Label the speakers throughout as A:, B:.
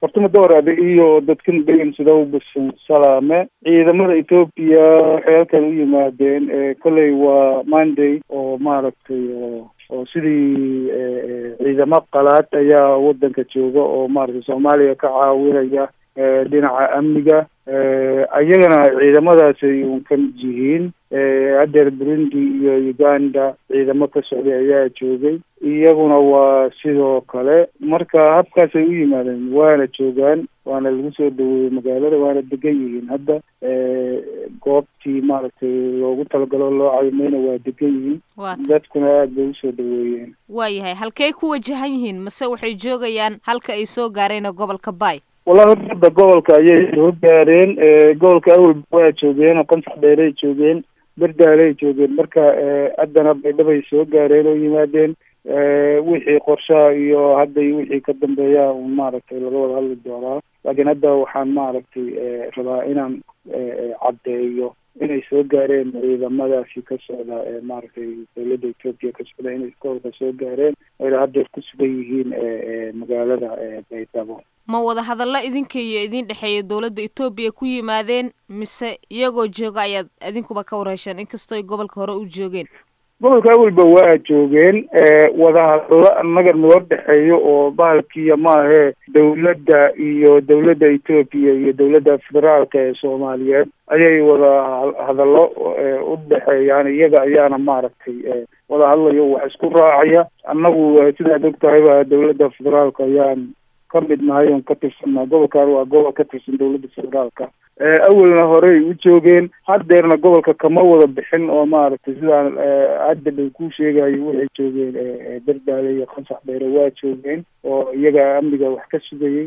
A: horta muddo horaada iyo dadkan degan sida ubasan salaame ciidamada etoobiya waxay halkan u yimaadeen kolley waa monday oo maaragtay oo sidii ciidamo qalaad ayaa wadanka jooga oo maaragtay soomaaliya ka caawinaya dhinaca amniga ayagana ciidamadaasay un ka mid yihiin haddeer burundi iyo uganda ciidamo ka socday ayaa joogay iyaguna waa sidoo kale marka habkaasay u yimaadeen waana joogaan waana lagu soo dhaweeyey magaalada waana degan yihiin hadda goobtii maaragtay loogu talagalo loo caymayna waa degan yihiin dadkuna aada bay usoo dhaweeyeen
B: waayahay halkey ku wajahan yihiin mase waxay joogayaan halka ay soo gaareen gobolka bay
A: wallahi horta hadda gobolka ayay soo gaareen gobolka awalba waa joogeen oo qansax dheeray joogeen berdaalay joogeen marka haddana baydhabay soo gaareen oo yimaadeen wixii qorshaha iyo hadda iyo wixii ka dambeeya un maaragtay laga wada hadli doonaa laakiin hadda waxaan maaragtay rabaa inaan caddeeyo inay soo gaareen ciidamadaasi ka socda maaragtay dawladda etoobiya ka socda inay gobolka soo gaareen ayna haddeer ku sugan yihiin magaalada baydhabo
B: ma wada hadallo idinka iyo idin dhexeeya dowladda etoobiya ku yimaadeen mise iyagoo jooga ayaad idinkuba ka warhesheen inkastooy gobolka hore u joogeen
A: gobolka awalba waa joogeen wadahadallo annaga noo dhexeeyo oo bahalkiiya maahee dawladda iyo dawladda etoobiya iyo dawladda federaalka ee soomaaliyeed ayay wada hadallo u dhexeeyaan iyaga ayaana maaragtay wada hadlayo wax isku raacaya annagu sidaad og tahayba dawladda federaalka ayaan ka mid nahay oon ka tirsannaha gobolkan waa gobol ka tirsan dawladda federaalka awalna horey u joogeen haddeerna gobolka kama wada bixin oo maaragtay sidaan hadda dhow kuu sheegayo waxay joogeen berdaale iyo qansax dheere waa joogeen oo iyaga amniga wax ka sugayay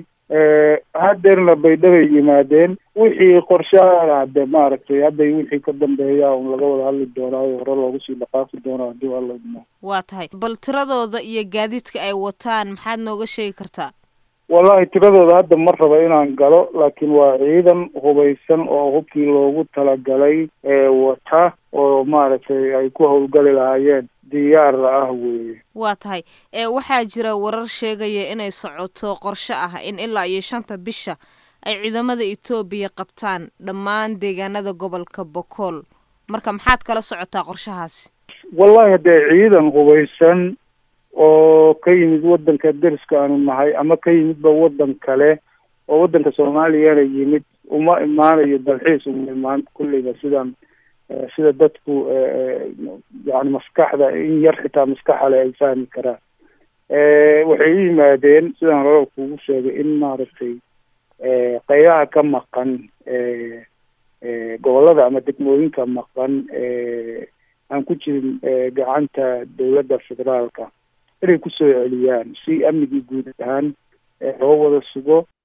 A: haddeerna baydhabay yimaadeen wixii qorshaha hadde maaragtay hadday wixii ka dambeeya un laga wada hadli doonaayo hore loogu sii dhaqaaqi doonaa haddii alla idmo
B: waa tahay bal tiradooda iyo gaadiidka ay wataan maxaad nooga sheegi kartaa
A: wallahi tiradooda hadda ma raba inaan galo laakiin waa ciidan hubaysan oo hubkii loogu talagalay wata oo maaragtay ay ku howlgali lahaayeen diyaarla ah weeye
B: waa tahay waxaa jira warar sheegaya inay socoto qorshe ah in ilaa iyo shanta bisha ay ciidamada etoobiya qabtaan dhammaan deegaanada gobolka bokool marka maxaad kala socotaa qorshahaasi
A: wallahi haddee ciidan hubaysan oo ka yimid waddanka deriska aanu nahay ama ka yimidba waddan kale oo waddanka soomaaliyana yimid uma imaanayo dalxiis uma imaan kulleyba sidaan sida dadku yani maskaxda in yar xitaa maskaxa le ay fahmi karaan waxay u yimaadeen sidaan hore kugu sheegay in maaragtay qaybaha ka maqan gobollada ama degmooyinka maqan aan ku jirin gacanta dawladda federaalka inay kusoo celiyaan si amnigii guud ahaan loo wada sugo